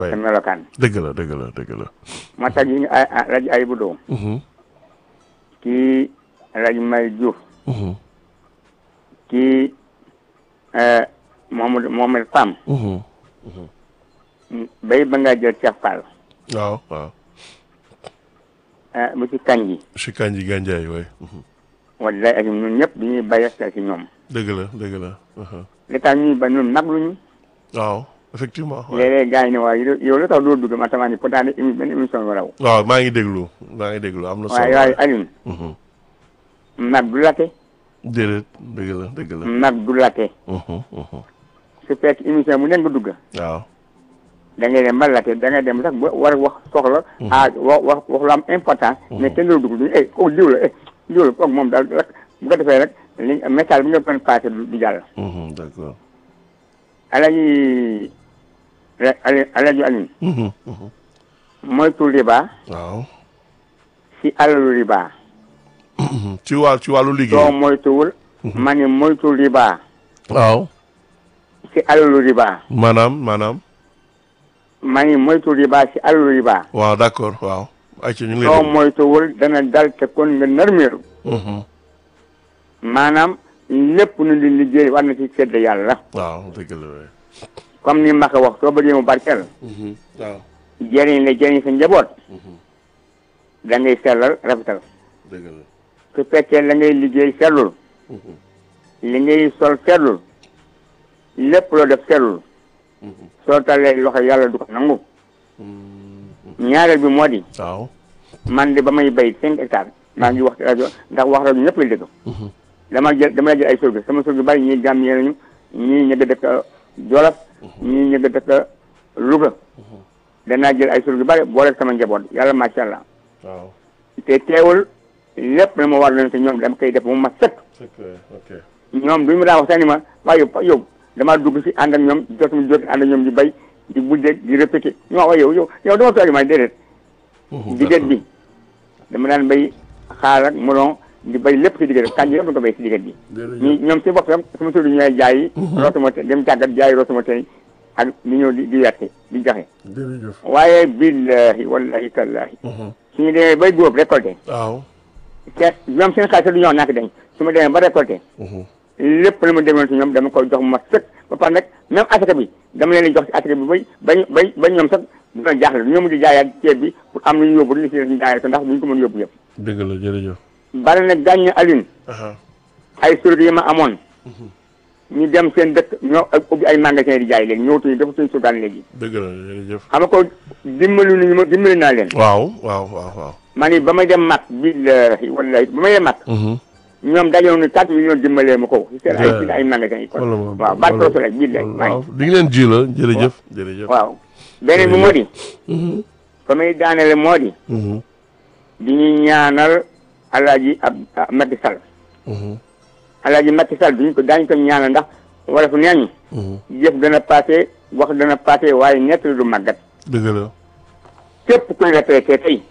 waay sa melokaan dëgg la dëgg la dëgg la. moo tax yi ay rajo ay bu doo Mhm, kii rajo May Diouf mhm, kii Mohamed Mohamed Pam mhm. bay ba ngaa jël Cheikh Fall waaw waaw. bu ci kanji si Kanji Gandiaye waay. Mhm. wallaay ak ñun ñëpp dañuy bàyyi xel ci ñoom dëgg la dëgg la. mhm. li tax ñuy ba ñun nag luñu waaw effectivement. waay. léeg-léeg gars yi ne waaye yow yow lu tax doo dugg ma tamaa ni pourtant ne émi benn émission bi raw waaw maa ngi déglu maa ngi déglu am na solo. waaye waaye Alioune Mhm. nag du late déedéet dëgg la dëgg la. nag du late Mhm, mhm. su fekk émission bu nekk nga dugg waaw. da ngay dem ba late da ngay dem sax ba war a wax soxla ah wax wax wax lu am importance mais kenn doo dugg duñu eh kooku diw la eh diw la kooku moom daal rek bu ko defee rek li message bi nga mën passé du du jàll Mhm, d'accord. alaji ala alaji Alioune Mhm, mhm. moytu riba waaw. si alalu riba Mhm. ci wàll ci wàllu soo liggéey. moytuwul ma ne moytu riba waaw. si alalu riba maanaam maanaam. ma ne moytu riba si alalu riba waaw d'accord waaw. ayca ñu ngi lay soo déglu. moytuwul dana dal te kon nga narmeeru Mhm. maanaam lépp nu di liggéey war na ci sedd yàlla waaw dëgg la waay. comme ni ma ko wax soo bëggee mu barkeel Mhm. waaw. jëriñ la jëriñ sa njaboot da ngay sellal rafetal dëgg la. su fekkee la ngay liggéey sellul Mhm. li ngay sol sellul lépp loo def sellul Mhm. soo talee loxo yàlla du ko nangu Mhm. ñaareel bi moo di waaw. man de ba may bay cinq hectares maa ngi wax ci rajo ndax wax rajo ñëpp lay dégg Mhm. dama jël dama jël ay surga sama surga bari ñii gàm nañu ñii ñëgg dëkk Jolof ñii ñëgg dëkk Louga danaa jël ay surga bari boole sama njaboot yàlla macha allah waaw. te teewul lépp na ma war leen te ñoom dama koy def mu ma sëkk c'est clair ok. ñoom duñu ma daa wax sax ni ma waaye yow yow damaa dugg si ànd ak ñoom jotuma jot ànd ak ñoom di bay di buddeeg di répété ñoo waaye yow yow yow dama toog ma déedéet Mhm, diggante bi dama daan bay xaal ak melon di bay lépp si diggante kànja yëpp nga ko bay si diggante bi jërëjëf. ñi ñoom si bopp sam sama tur ñooy jaay rootuma dem tàggat jaay rootuma tey ak di ñëw di di werte di joxe jërëjëf. waaye billahi wallahi tallahi Mhm. suñu demee bay góob récolté waaw. te ñoom seen xaalis du ñoo nak dañ su ma demee ba récolté Mhm. lépp lu ma demoon ci ñoom dama koy jox ma sëkk ba pare nag même asaka bi dama leen di jox ci asaka bi bay bañ bay ba ñoom sax dina jaaxle ñoom di jaayaat ceeb bi pour am lu ñu yóbbu li si ñu jaayaat ko ndax duñ ko mën yóbbu yëpp dëgg la jërëjëf. bari na gàññ Alioune aha ay surga yi ma amoon ñu dem seen dëkk ñoo ak ubbi ay magasin di jaay léegi ñëwtuñu dafa suñ surgaan léegi dëgg la jërëjëf. xam nga ko dimbali nañu ma dimbali naa leen waaw waaw waaw waaw. ma ni ba may dem mag billahi wallahi ba may dem mag Mhm. ñoom dajoon ni quatre millions dimbalee ma ko seen ay Yeah. seen ay magasin yi kon wala moom waaw baat ko rek billahi waaw di nga leen ji la jërëjëf. jërëjëf. waaw beneen bi moo di Mhm. fa may daanele moo di Mhm. di ñu ñaanal alaaji ab ab Macky Sall Mhm. alaaji Macky Sall duñu ko daañu ko ñaanal ndax wala fu neeñ Mhm. jëf dana passé wax dana passé waaye ñett du màggat dëgg la. képp kuy retraité tey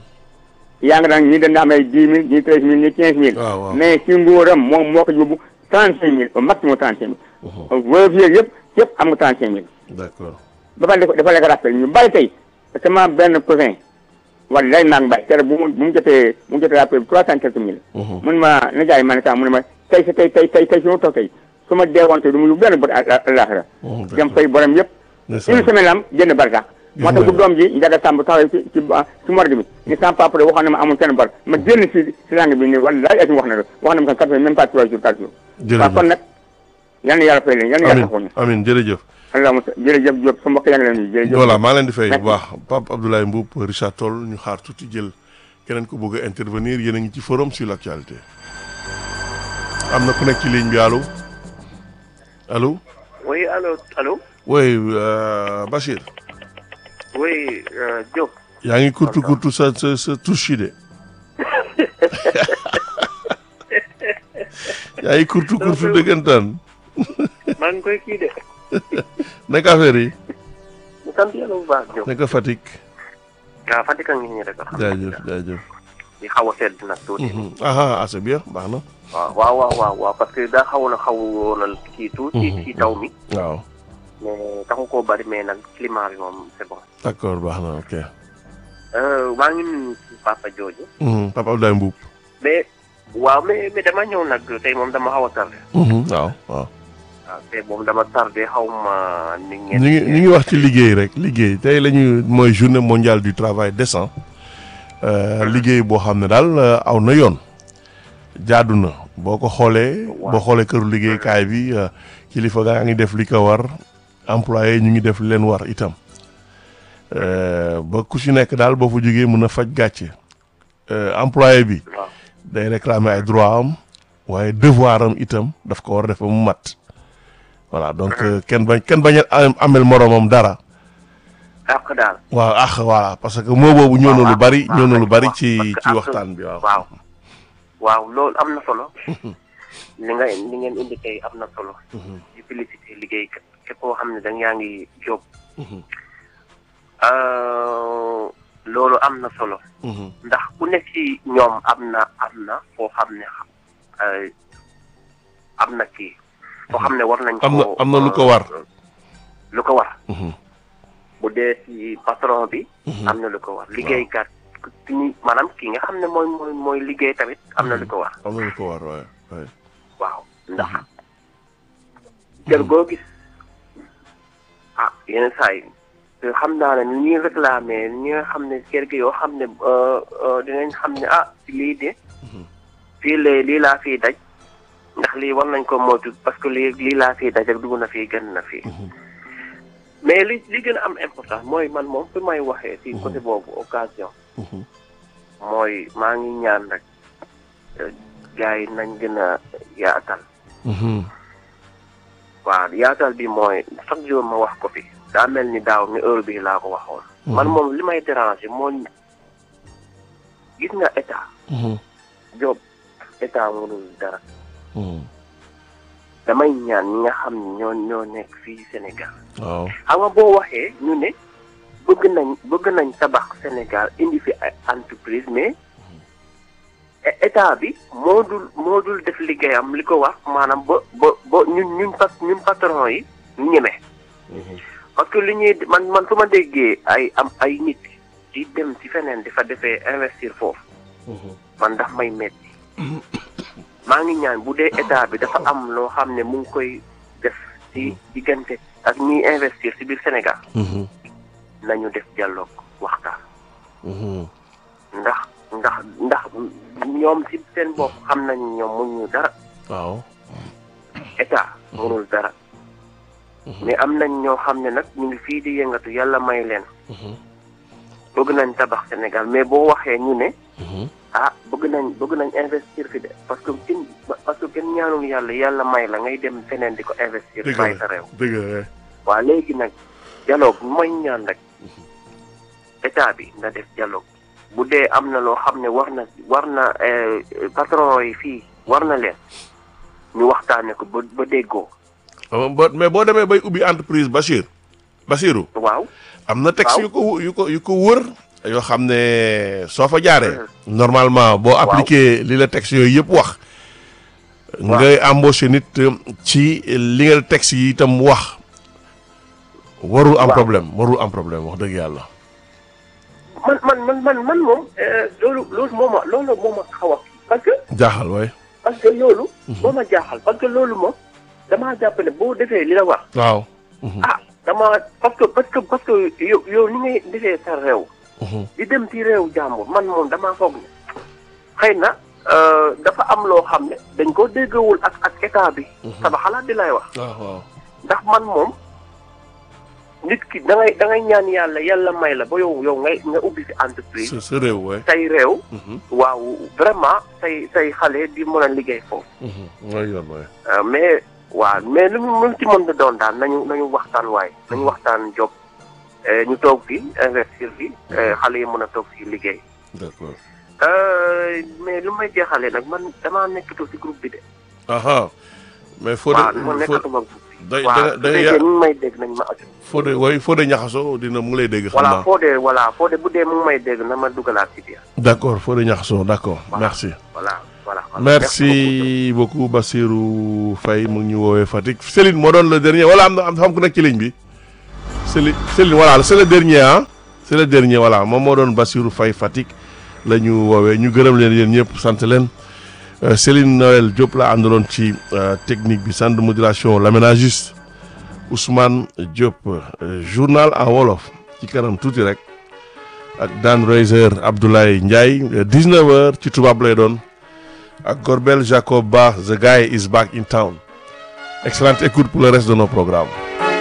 yaa nga daan ñii dañ am ay dix mille ñii treize mille ñii quinze mille waaw waaw. mais ci nguuram moom moo ko yóbbu trente cinq mille au maximum trente cinq mille veuve yeeg yëpp yëpp am nga trente cinq mille d'accord. ba pare dafa dafa lekk rappel ñu bari tey sama benn cousin wala lay naag mbay tere bu mu bu mu jotee bu mu jotee rappel bi trois cent quelques mille Mhm. mun ma na jaay ma ne ka mu ne ma tey sa tey tey tey tey su ma toog tey su ma deewoon tey du mu yóbbu benn bët àllaaxira Mhm, dem d'accord. fay borom yëpp Ndeysaan. une semaine lam génn bari sax moo tax bu doom ji njaga sàmb taxaw ci ci ci morgue bi ni sama papa de waxoon na ma amul kenn bar ma génn si si langue bi ni wallaay ati wax na la wax na ma kan quatre même pas trois jours quatre jours waaw kon jërëjëf. nag yal na yàlla fay leen yal na yàlla taxaw ñu amin amin jërëjëf. allahumma jërëjëf Diop sa mbokk yaa ngi leen di jërëjëf voilà maa leen di fay bu Merci. baax Pape Abdoulaye Mboup Richard Toll ñu xaar tuuti jël keneen ko bëgg a intervenir yéen a ngi ci forum sur l'actualité am na ku nekk ci ligne bi allo allo Oui, allô, allô oui euh, Bachir Oui, euh, Diop. yaa ngi kurtu kurtu sa sa sa touche yi de yaa ngi kurtu kurtu dëggantaan maa ngi koy kii de. naka affaire yi ñu sant yàlla bu baax Diop. naka Fatick waaw Fatick a ngi nii rek. jaajëf jaajëf di xaw a sedd nag tuuti. Mhm. aha ah c'est bien baax na waaw waaw waaw waaw waaw parce que daa xawoon a xawoon a kii tuuti. ci taw mi. waaw mais taxu koo bari mais nag climat bi moom c'est bon. d'accord baax na ok. Euh, maa ngi nuyu si papa jooju. Mhm, Papa Abdoulaye Mbuub. mais waaw mais mais dama ñëw nag tey moom dama xaw a tardé. Mhm, waaw waaw. waaw tey moom dama tardé xaw ma ni ngeen. ñu ngi ñu ngi wax ci liggéey rek liggéey tey la ñuy mooy journée mondiale du travail décent Euh, liggéey boo xam ne daal euh, aw na yoon jaadu na boo ko xoolee boo xoolee këru liggéeykaay bi euh, kilifa gaa ngi def li ko war employé ñu ngi def li leen war itam Euh, ba ku si nekk daal boo fa jógee mën a faj gàcce Euh, employé bi waaw day réclamer ay droit am waaye devoir am itam daf ko war a def ba mu mat voilà donc euh, kenn bañ kenn bañ a am- amel moroomam dara àq daal. waaw ah voilà parce que moo boobu ñëw na lu bari waaw, ñëw na lu waaw, bari parce ci que ci àq- waxtaan bi waaw. waaw waaw loolu am na solo. li nga li ngeen indi tey am na solo. di félicité liggéey képp koo xam ne da yaa ngi jóg. Euh, loolu am na solo. ndax ku nekk ci ñoom am na am na foo xam ne euh, am na kii. foo xam ne war nañ ko am na am na lu ko war. lu ko war. Mhm. bu dee ci patron bi. am na lu ko war liggéeykat ki ñu maanaam ki nga xam ne mooy mooy mooy liggéey tamit am na lu ko war. am na lu ko war waaye waaye. waaw ndax kër goo gis ah yenn saa yi te xam naa ne ni ñuy réclamé ñi nga xam ne kër gi yoo xam ne euh, euh, dinañ xam ne ah lii de fii lee lii laa fiy daj ndax lii war nañ ko moytu parce que lii lii laa fiy daj ak dugg na fii gën na fii mais li li gën a am important mooy man moom fi may waxee ci côté boobu occasion mooy maa ngi ñaan rek euh, gars yi nañ gën a yaatal Mhm. waaw yaatal bi mooy chaque jour ma wax ko fi daa mel ni daaw ni heure bii laa ko waxoon. man moom li may déranger moo gis nga état Mhm. job état mënul dara Mhm. damay ñaan ñi nga xam ne ñoo ñoo nekk fii Sénégal waaw. xam nga boo waxee ñu ne bëgg nañ bëgg nañ tabax Sénégal indi fi ay entreprise mais é- état bi moo dul moo dul def liggéeyam li ko wax maanaam ba ba ba ñun ñun pat ñun patron yi ñu ñeme parce que li ñuy man man su ma déggee ay am ay nit di dem ci feneen di fa defee investir foofu man daf may metti maa ngi ñaan bu dee état bi dafa am loo xam ne mu ngi koy def ci diggante ak ñiy investir ci biir Sénégal Mhm. nañu def dialogue waxtaan Mhm. ndax ndax ndax ñoom ci seen bopp xam nañu ñoom mënuñu dara waaw. état mënul dara mais am nañ ñoo xam ne nag ñu ngi fii di yëngatu yàlla may leen Mhm. bëgg nañ tabax Sénégal mais boo waxee ñu ne Mhm. ah bëgg nañ bëgg nañ investir fi de parce que kenn parce que kenn ñaanul yàlla yàlla may la ngay dem feneen di ko investir dëgg bàyyi la sa réew dëgg la waaw léegi nag dialogue mooy ñaan rek état bi na def dialogue bu dee am na loo xam ne war na war na eh, patron yi fii war na leen ñu waxtaane ko ba ba déggoo waaw. ba mais boo demee bay ubbi entreprise Bachir Bachirou waaw am na texte Waaw. yu ko yu ko yu ko wër yoo xam ne soo fa jaaree normalement boo appliqué li la texte yooyu yëpp wax ngay embauché nit euh, ci li nga texte yi itam wax warul am Waaw. problème warul am problème wax dëgg yàlla man man man man man moom eh, loolu loolu moo ma loolu moo ma xaw a parce que jaaxal waay parce que loolu moo ma jaaxal parce que loolu moom damaa jàpp ne boo defee li la war waaw ah dama parce que parce que parce que yow yow ni ngay defee sa réew Mhm. di dem ci réew jàmbur man moom damaa foog ne xëy na euh, dafa am loo xam ne dañ ko déggawul ak ak état bi sama xalaat di lay wax waaw waaw ndax man moom nit ki da ngay da ngay ñaan yàlla yàlla may la ba yow yow ngay nga ubbi si entreprise sa sa réew waay say réew Mhm. waaw vraiment say say xale di mën a liggéey foofu Mhm. mooy yoon waay Euh, mais waaw mais lu mu lu mu ci mën a doon daal nañu nañu waxtaan waay nañu waxtaan job eh, ñu toog fi investir fi eh, xale yi mën a toog fi liggéey d'accord Euh, mais lu may jeexalee nag man damaa nekkatoo ci groupe bi de. aha mais foo waaw de man foo nekkatuma groupe bi. da waaw da su da fekkee ñu ngi may dégg nañ ma aju. foo de way foo de ñaxasoo dina mu ngi lay dégg xam voilà naa foo dee voilà foo dee bu dee mu ngi may dégg na ma dugalaat ci biir. d'accord foo de ñaxasoo d'accord Voilà. merci voilà voilà. merci beaucoup Bassirou Faye mu ngi ñu woowee Fatick Céline moo doon le dernier wala am na am xam ku nekk ci ligne bi Céline Céline voilà c'est le dernier ah c'est le dernier voilà moom moo doon Bassirou Faye Fatick la ñu woowee ñu gërëm leen yéen ñëpp sant leen Euh, Céline Noël Diop la àndaloon ci euh, technique bi centre de modulation l'aménagiste Ousmane Diop euh, journal en wolof ci kanam tuuti rek ak Dan Reiser Abdoulaye Ndiaye 19h ci tubaab lay doon ak Gorbel Jacob Ba the guy is back in town excellente écoute pour le reste de nos programmes